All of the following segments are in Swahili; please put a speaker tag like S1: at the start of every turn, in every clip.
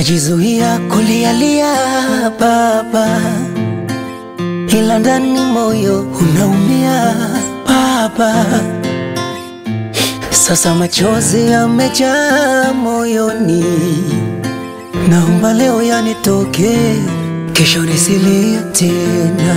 S1: najizuia kulialia baba, ila ndani moyo unaumia baba. Sasa machozi yamejaa moyoni, naomba leo yanitoke, kesho nisilie tena.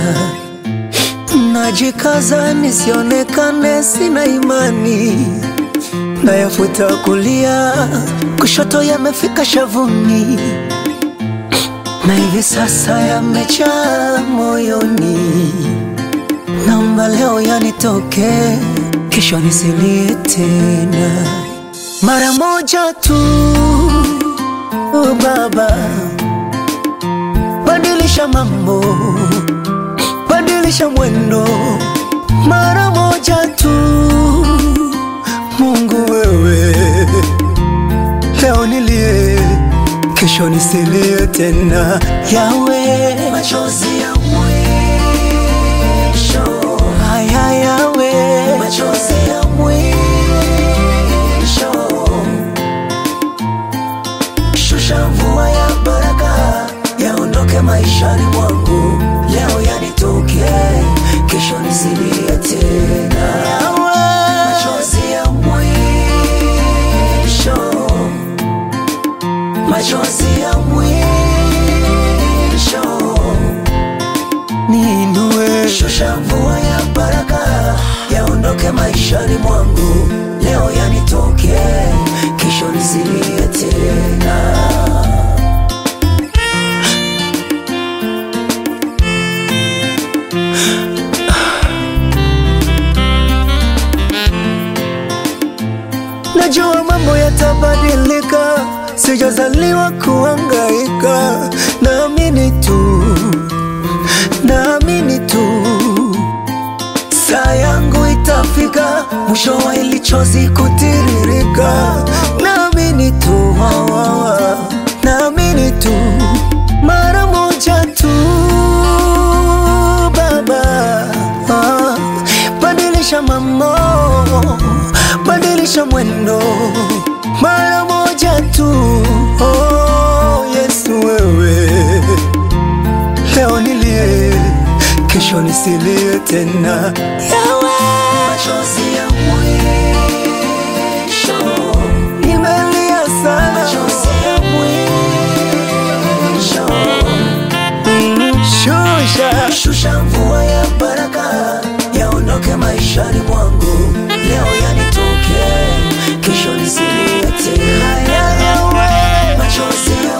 S1: Najikaza nisionekane sina imani, nayafuta kulia, kushoto yamefika shavuni, na hivi sasa yamejaa moyoni. Naomba leo yanitoke, kesho nisilie tena. Mara moja tu, oh Baba, badilisha mambo, badilisha mwendo, mara moja tu, Mungu wewe, leo nilie, kesho nisilie tena. Yawe, machozi ya mwisho, haya yawe, machozi ya mwisho, shusha mvua ya baraka, yaondoke maishani mwangu, leo yanitoke, kesho nisilie tena. Yawe, machozi ya mwisho, machozi ya mwisho niinue, shusha mvua ya baraka, yaondoke maishani mwangu, leo yanitoke, kesho nisilie tena. Najua mambo yatabadilika, sijazaliwa kuhangaika. Naamini tu, naamini tu, saa yangu itafika, mwisho wa hili chozi kutiririka. Naamini tu, wa, wa, wa. naamini tu, mara moja tu, Baba ah, badilisha mambo, badilisha mwendo, mara moja tu, oh, Yesu wewe leo nilie, kesho nisilie tena. Yawe, machozi ya mwisho, nimelia sana, machozi ya mwisho, Mm, shusha, shusha mvua ya baraka, yaondoke maishani mwangu, leo yanitoke, kesho nisilie tena. Yawe, machozi ya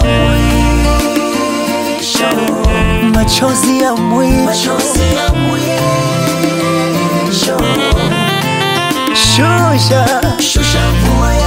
S1: mwisho machozi ya mwisho, machozi ya mwisho, shusha, shusha mvua ya